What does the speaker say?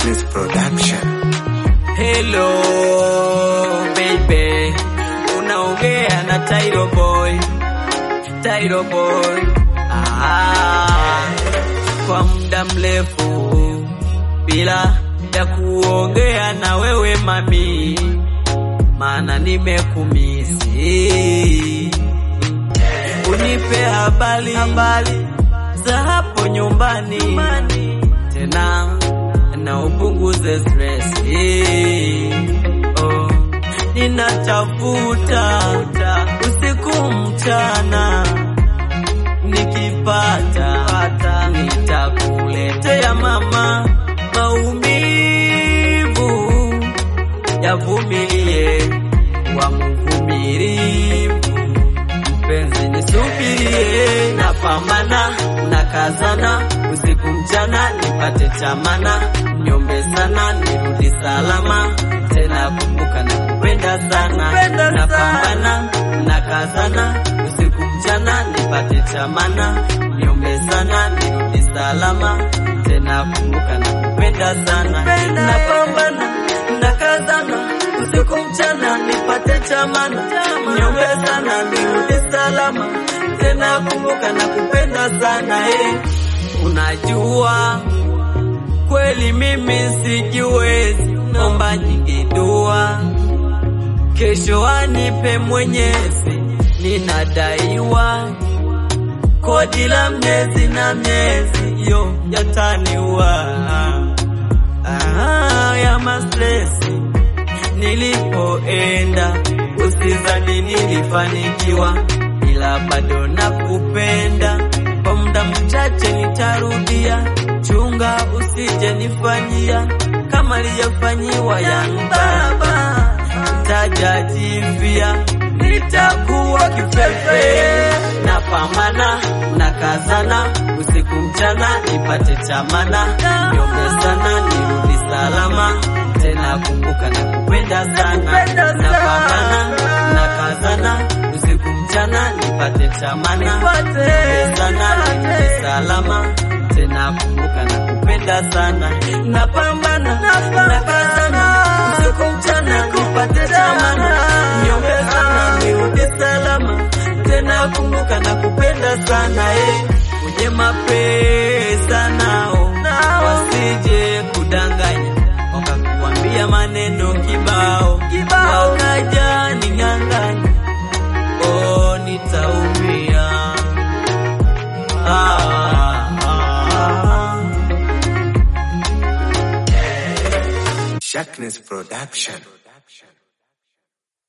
Sharpness Production. Hello baby, unaongea na Tyro Boy, Tyro Boy. Ah, kwa muda mrefu bila ya kuongea na wewe mami, maana nimekumisi. Unipe habari habari za hapo nyumbani tena na upunguze stress. Oh, ninatafuta usiku mchana, nikipata nitakuletea mama. Maumivu yavumilie, wa mvumilivu mpenzi nisubirie, napambana nakazana usiku mchana nipate chamana, nyombe sana nirudi salama tena, kumbuka na kupenda sana, napambana nakazana usiku mchana nipate chamana, nyombe sana nirudi salama tena, kumbuka na kupenda sana, napambana nakazana usiku mchana nipate chamana, nyombe sana nirudi salama tena, kumbuka na kupenda sana eh. Unajua kweli mimi sijiwezi, omba nyingi dua, kesho anipe Mwenyezi, ninadaiwa kodi la miezi na miezi yo yataniwa ah, ya mastresi nilipoenda, usizani nilifanikiwa, ila bado nakupenda. Kwa muda mchache nitarudia, chunga usije nifanyia kama liyofanyiwa yangu baba, nitajajivia nitakuwa kifefe, napambana nakazana usiku mchana nipate chamana, niombe sana nirudi salama tena, kumbuka na kupenda sana, napambana nakazana usiku mchana nipate chamana, niombe sana nirudi salama tena, kumbuka na kupenda sana, napambana nakazana usiku mchana nipate chamana, niombe sana nirudi salama tena, kumbuka na kupenda sana eh. Kwenye mapesa nao wasije kudanganya, wakakuambia maneno kibao wakaja ning'ang'anya, oh, nitaumia ah, ah, ah. Sharpness Production.